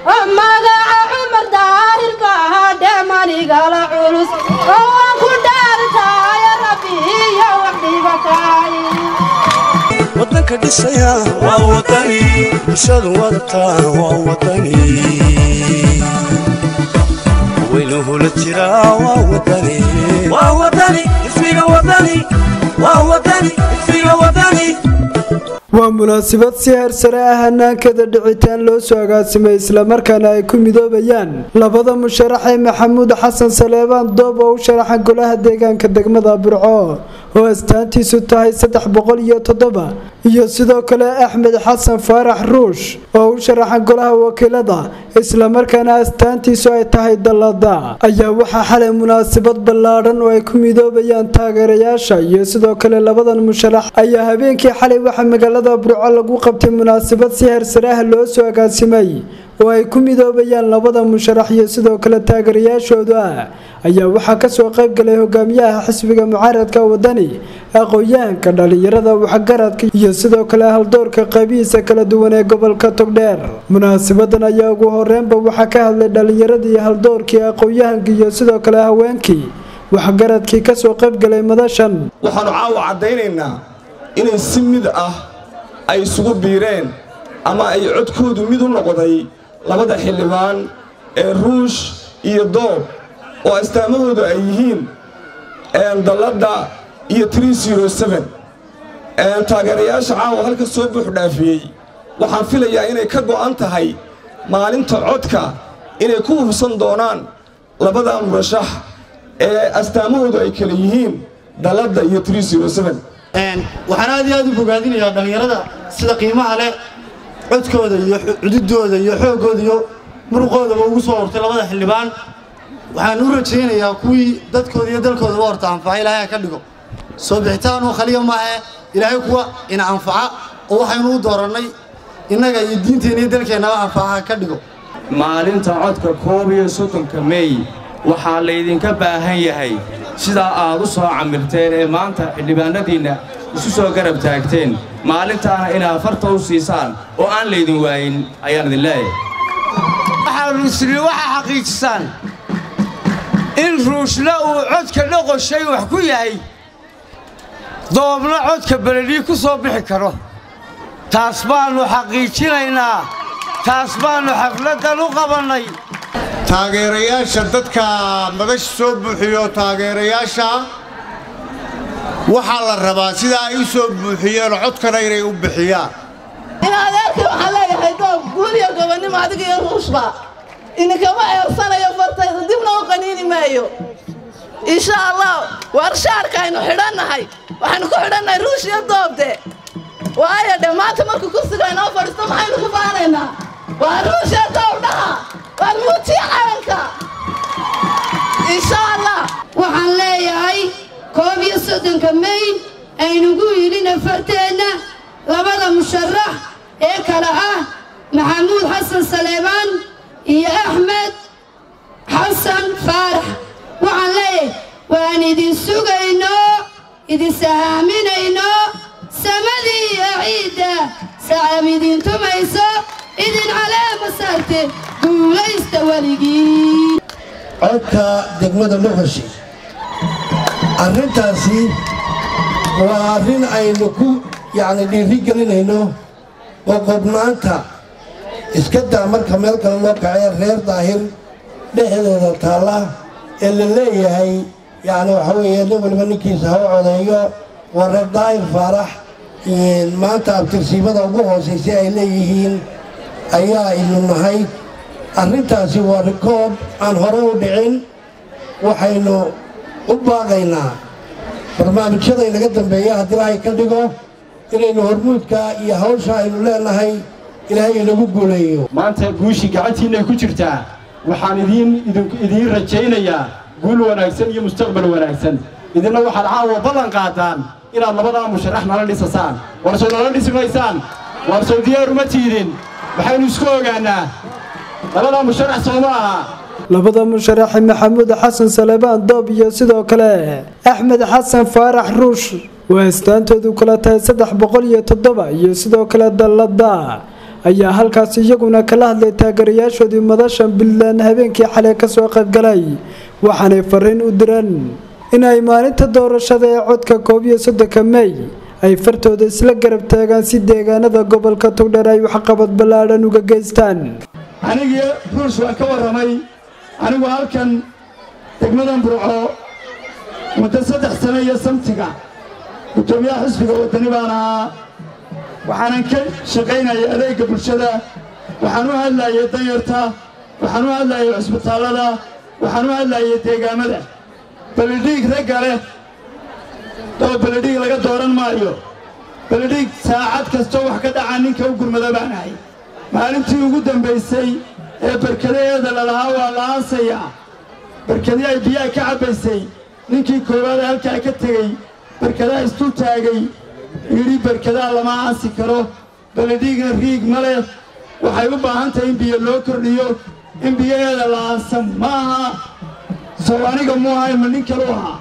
magaca cumar daahirka ahaa dheemanigala culus oo waan ku dhaartaayo rabbi iyo wax dhibataay wadanka dhisaya waa wadani bulshadu wadataa waa wadani weynuhula jiraa waa wadani waa wadani ismiga wadani waa wadani ismiga wadani waa munaasabad si heersare ah hannaankada dhicitaan loo soo agaasimay islamarkaana ay ku midoobayaan labada musharax ee maxamuud xasan saleebaan doob oo u sharaxa golaha deegaanka degmada burco oo astaantiisu tahay saddex boqol iyo toddoba iyo sidoo kale axmed xasan faarax ruush oo u sharaxa golaha wakiilada islamarkaana astaantiisu ay tahay dallada ayaa waxaa xalay munaasabad ballaadhan oo ay ku midoobayaan taageerayaasha iyo sidoo kale labadan musharax ayaa habeenkii xalay waxaa magaalada burco lagu qabtay munaasabad si heersare ah loo soo agaasimay oo ay ku midoobayaan labada musharax iyo sidoo kale taageerayaashooda ayaa waxaa kasoo qaybgalay hogaamiyaha xisbiga mucaaradka wadani aqoon-yahanka dhalinyarada waxgaradka iyo sidoo kale haldoorka qaybihiisa kala duwan ee gobolka togdheer munaasabadan ayaa ugu horeynba waxaa ka hadlay dhalinyaradii haldoorkii aqoon-yahanka iyo sidoo kale haweenkii waxgaradkii kasoo qaybgalay madashan waxaannu caawa caddaynaynaa inay si mid ah ay isugu biireen ama ay codkoodu mid u noqday labada xildhibaan ee ruush iyo doob oo astaamahoodu ay yihiin dalladda iyo taageerayaasha caawa halka soo buux dhaafiyey waxaan filayaa inay ka go'an tahay maalinta codka inay ku hubsan doonaan labada murashax ee astaamahoodu ay kala yihiin dalladda iyo waxaan aad iyo aad u bogaadinayaa dhallinyarada sida qiimaha leh codkooda iyo cududooda iyo xooggooda iyo muruqoodaba ugu soo hortay labada xildhibaan waxaan u rajaynayaa kuwii dadkooda iyo dalkoodaba horta anfaca ilaahay ka dhigo soo bixitaanuu khaliya maahe ilaahay kuwa ina anfaca oo waxaynu u doorannay innaga iyo diinteenna iyo dalkeennaba anfaca ka dhigo maalinta codka koob iyo soddonka meey waxaa laydinka baahan yahay sidaa aad u soo camirteen ee maanta xildhibaanadiinna isu soo garab taagteen maalintaana inaad farta u siisaan oo aan laydin waayin ayaan idin leeyahay waxaa xaqiijisaan in ruushna uu codka dhoqoshay wax ku yahay doobna codka beledhii ku soo bixi karo taas baannu xaqiijinaynaa taas baannu xafladdan u qabannay taageerayaasha dadka madasha soo buuxiyo taageerayaasha waxaa la rabaa sidaa ay u soo buuxiyeen codkana inay u bixiyaan in adeerkii waxaan leeyahay doob guul iyo gobonnimo adiga iyo ruushba idinkama eersanayo fartayda dibna u qaniini maayo insha allah warshaarka aynu xidhannahay waxaynu ku xidhannahay ruush iyo doobde waayo dhe maanta markuu kursiga inoo fadhiisto maxaynu ku faanaynaa waa ruush iyo doob dhaha waa muujiya calanka insha allah waxaan leeyahay koob iyo soddonka may aynugu yidhina farteenna labada musharax ee kale ah maxamuud xasan saleebaan iyo axmed xasan faarax waxaan leeyahay waan idin sugayno idin sahaaminayno samadii iyo ciidda sacab idin tumayso idin caleema saarte guulaysta weligii codka degmada luqashi arrintaasi waa arrin aynu ku yacni dhiiri gelinayno qoqobnaanta iska daa marka meel kale loo kacee reer daahir dhexdooda taalla ee la leeyahay yacni waxa weeye nin waliba ninkiisa ha u codeeyo waa reer daahir faarax maanta abtirsiimada ugu hoosaysa ay leeyihiin ayaa inu nahay arrintaasi waa rikoob aan hore u dhicin waxaynu u baaqaynaa barnaamijyada inaga dambeeya haddii ilaahay ka dhigo inaynu hormuudka iyo hawsha aynu leenahay ilaahay inagu guuleeyo maanta guushii gacantiinay ku jirtaa waxaan idiin idiin rajaynayaa guul wanaagsan iyo mustaqbal wanaagsan idinna waxaad caawa ballan qaadaan inaad labadaa musharax nala dhisasaan warsow nala dhisi maysaan warsow diyaar uma tiidin waxaynu isku ogaannaa labadaa musharax soo ma aha labada musharaxe maxamuud xasan salebaan doob iyo sidoo kale axmed xasan faarax ruush waa astaantoodu kala tahay saddex boqol iyo toddoba iyo sidoo kale dallada ayaa halkaas iyaguna kala hadlay taageerayaashoodii madashan puntland habeenkii xalay kasoo qaybgalay waxaanay fariin u direen inay maalinta doorashada ee codka koob iyo soddonka mey ay fartooda isla garab taagaan si deegaanada gobolka togdheer ay waxqabad ballaadhan uga geystaan anigii ruush waan ka warramay anigu halkan degmadan burco muddo saddex sano iyo samtiga guddoomiyaha xisbiga waddani baan ahaa waxaanan ka shaqaynayay adeegga bulshada waxaan u hadlayay danyarta waxaan u hadlayay cusbitaallada waxaan u hadlayay deegaamada balidhiig ragga leh oo balidhiig laga dooran maayo balidhiig saacad kastoo wax ka dhaca ninka u gurmada baan ahay maalintii ugu dambaysay ee barkadaheeda lalahaa waa la aasayaa barkadii ay biyaha ka cabbaysay ninkii koowaad ee halkaa ka tegey barkadaha istuu taagay yidhi barkadaha lama aasi karo balidhiigna riig ma leh waxay u baahan tahay in biyo loo kordhiyo in biyaheeda la aasan ma aha sow aniga mu ahay ma nin kalu ahaa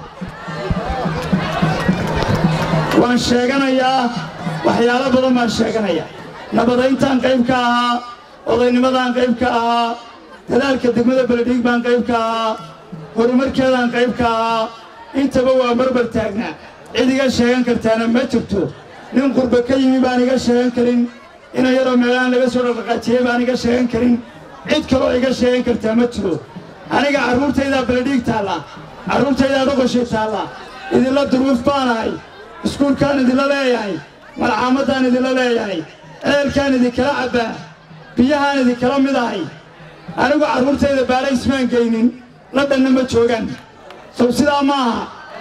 waan sheeganayaa waxyaalo badan baan sheeganayaa nabadayntaan qayb ka ahaa odaynimadaan qayb ka ahaa dadaalka degmada beledhiig baan qayb ka ahaa horumarkeedaan qayb ka ahaa intaba waa barbar taagnaa cid iga sheegan kartaana ma jirto nin qurba ka yimi baan iga sheegan karin ina yaroo meelahaan laga soo dhaqdhaqaajiyey baan iga sheegan karin cid kaloo iga sheegan kartaa ma jiro aniga carruurtaydaa beledhiig taalla carruurtaydaa dhoqoshay taalla idinla duruuf baanahay iskuulkaan idinla leeyahay malcaamadaan idinla leeyahay ceelkaan idinkala cabbaa biyahaan idinkala mid ahay anigu carruurtayda baala ismaan geynin la dhanna ma joogaan sow sidaa ma aha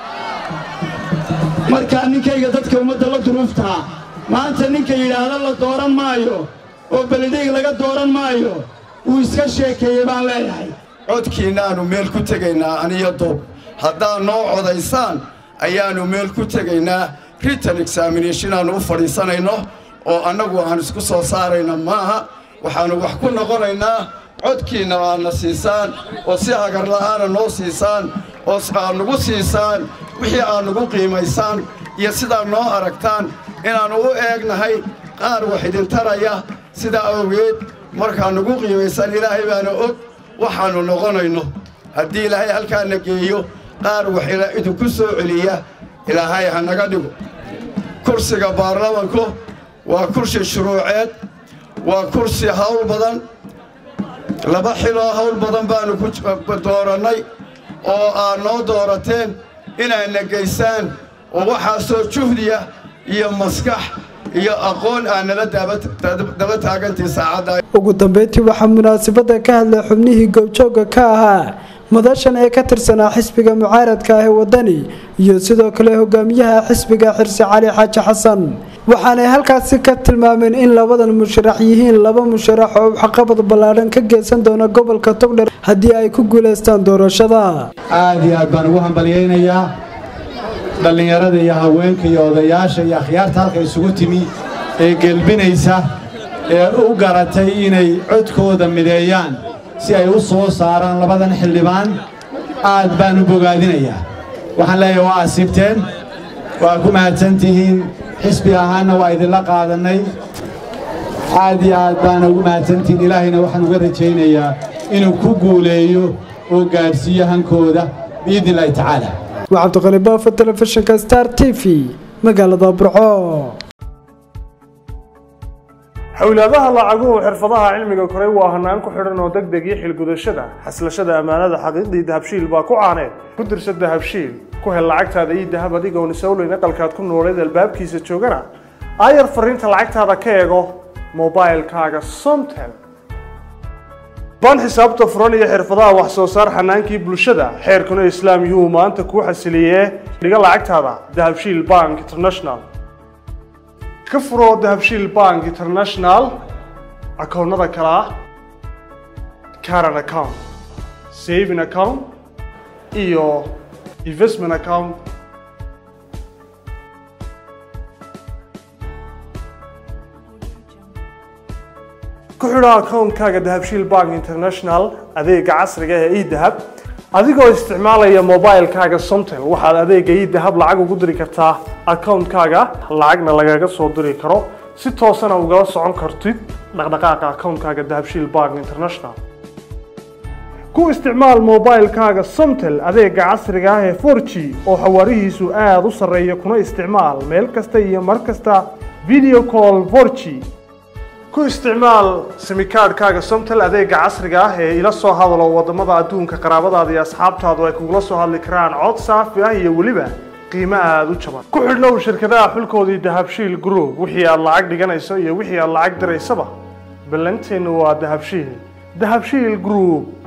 markaa ninkayga dadka ummadda la duruuftaa maanta ninka yidhaahda la dooran maayo oo beledhiig laga dooran maayo wuu iska sheekeeyey baan leeyahay codkiinnaannu meel ku tegaynaa aniyo doob haddaad noo codaysaan ayaannu meel ku tegaynaa ritan examination aannu u fadhiisanayno oo annagu aan isku soo saarayna maaha waxaannu wax ku noqonaynaa codkiinna aadna siisaan oo si hagarla'aana noo siisaan oo aad nugu siisaan wixii aad nugu qiimaysaan iyo sidaad noo aragtaan inaannu u eegnahay qaar wax idin taraya sidaa awgeed markaad nugu qiimaysaan ilaahay baana og waxaannu noqonayno haddii ilaahay halkaana geeyo qaar wax idinku soo celiya ilaahay ha naga dhigo kursiga baarlamanku waa kursi shuruuceed waa kursi hawl badan laba xiloo hawl badan baannu ku doorannay oo aad noo doorateen inaadna geysaan oo waxaasoo juhdiya iyo maskax iyo aqoon aad nala daba taagantii saacadda ugu dambeyntii waxaa munaasabada ka hadlay xubnihii goobjoogga ka ahaa madashan ee ka tirsanaa xisbiga mucaaradka ah ee wadani iyo sidoo kale hogaamiyaha xisbiga xirsi cali xaaji xasan waxaanay halkaasi ka tilmaameen in labadan musharax yihiin laba musharax oo waxqabad ballaadhan ka geysan doona gobolka togdher haddii ay ku guulaystaan doorashada aad iyo aad baan ugu hambalyaynayaa dhallinyarada iyo haweenka iyo odayaasha iyo akhyaarta halka isugu timi ee gelbinaysa ee u garatay inay codkooda mideeyaan si ay u soo saaraan labadan xildhibaan aad baan u bogaadinayaa waxaan leeyahay waa asiibteen waa ku mahadsantihiin xisbi ahaanna waa idinla qaadannay aad iyo aad baana ugu mahadsantihiin ilaahayna waxaan uga rajaynayaa inuu ku guuleeyo oo gaadhsiiyo hankooda biidni illaahi tacaala waa cabdiqani baafo telefishinka star t v magaalada burco xowlaadaha lacaguhu xirfadaha cilmiga koray waa hanaan ku xidhan oo deg deg iyo xilgudashada xaslashada ammaanada xaqiiqdii dahabshiil baa ku caaneed ku dirsa dahabshiil ku hel lacagtaada ii dahab adigoon isowleyn aqalkaad ku nooleed albaabkiisa joogana aayar fariinta lacagtaada ka eego mobailkaaga somtel baan xisaabta furan iyo xirfadaha wax soo saar xanaankii bulshada xeerkuna islaam yuhu maanta kuu xasiliyee dhiga lacagtaada dahabshiil bank international ka furo dahabshiil bank international akoonnada kale ah caran account saving account iyo investment account ku xidho akoonkaaga dahabshiil bank international adeega casriga ee edahab adigoo isticmaalaya mobilkaaga somtel waxaad adeega edahab lacag ugu diri kartaa akoonkaaga lacagna lagaga soo diri karo si toosana ugala socon kartid dhaqdhaqaaqa akoonkaaga dahabshiil bank international ku isticmaal moobaylkaaga somtel adeega casriga ah ee 4g oo xawaarihiisu aada u sarreeya kuna isticmaal meel kasta iyo mar kasta video call 4g ku isticmaal simikaadhkaaga somtel adeega casriga ah ee ila soo hadalo wadamada adduunka qaraabadaada iyo asxaabtaadu ay kugula soo hadli karaan cod saafi ah iyo weliba qiimo aada u jaban ku xidhnow shirkadaha xulkoodii dahabshiil group wixii aad lacag dhiganayso iyo wixii aad lacag diraysaba ballanteennu waa dahabshiil dahabshiil group